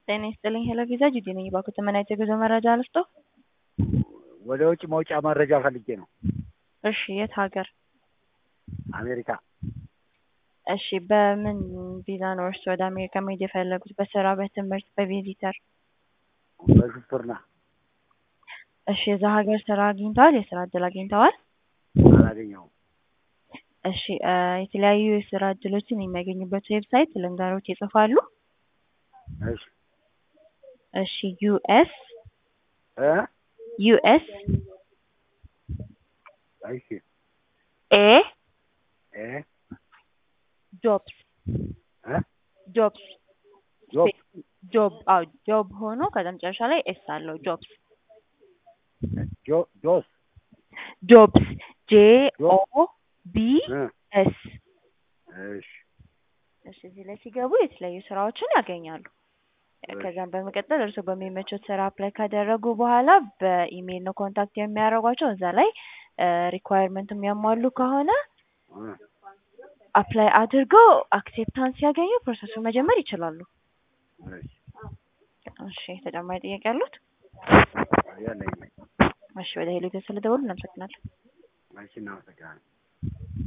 ጤና ይስጥልኝ ሄሎ ቪዛ ጂጂ ነኝ። እባክዎት ምን አይነት የጉዞ መረጃ ልስጥዎ? ወደ ውጭ መውጫ መረጃ ፈልጌ ነው። እሺ የት ሀገር? አሜሪካ። እሺ በምን ቪዛ ነው እርስዎ ወደ አሜሪካ መሄድ የፈለጉት? በስራ፣ በትምህርት፣ በቪዚተር? በሹፍርና እሺ የዛ ሀገር ስራ አግኝተዋል? የስራ እድል አግኝተዋል? አላገኘሁም። እሺ እ የተለያዩ የስራ እድሎችን የሚያገኙበት ዌብሳይት ልንገሮት ይጽፋሉ? እሺ እሺ ዩኤስ እ ዩኤስ እሺ ኤ ኤ ጆብስ እ ጆብስ ጆብ ጆብ አዎ ጆብ ሆኖ ከዛ መጨረሻ ላይ ኤስ አለው ጆብስ ጆ ጆስ ጆብስ ጄ ኦ ቢ እ ኤስ እሺ እሺ እዚህ ላይ ሲገቡ የተለያዩ ስራዎችን ያገኛሉ። ከዛም በመቀጠል እርስዎ በሚመቹት ስራ አፕላይ ካደረጉ በኋላ በኢሜይል ነው ኮንታክት የሚያደርጓቸው። እዛ ላይ ሪኳየርመንት የሚያሟሉ ከሆነ እ አፕላይ አድርገው አክሴፕታንስ ሲያገኙ ፕሮሰሱን መጀመር ይችላሉ። እሺ እሺ ተጨማሪ ጥያቄ አሉት? ያለኝ እሺ ወደ ሄሎ ስለደወሉ እናመሰግናለን። እሺ እናመሰግናለን።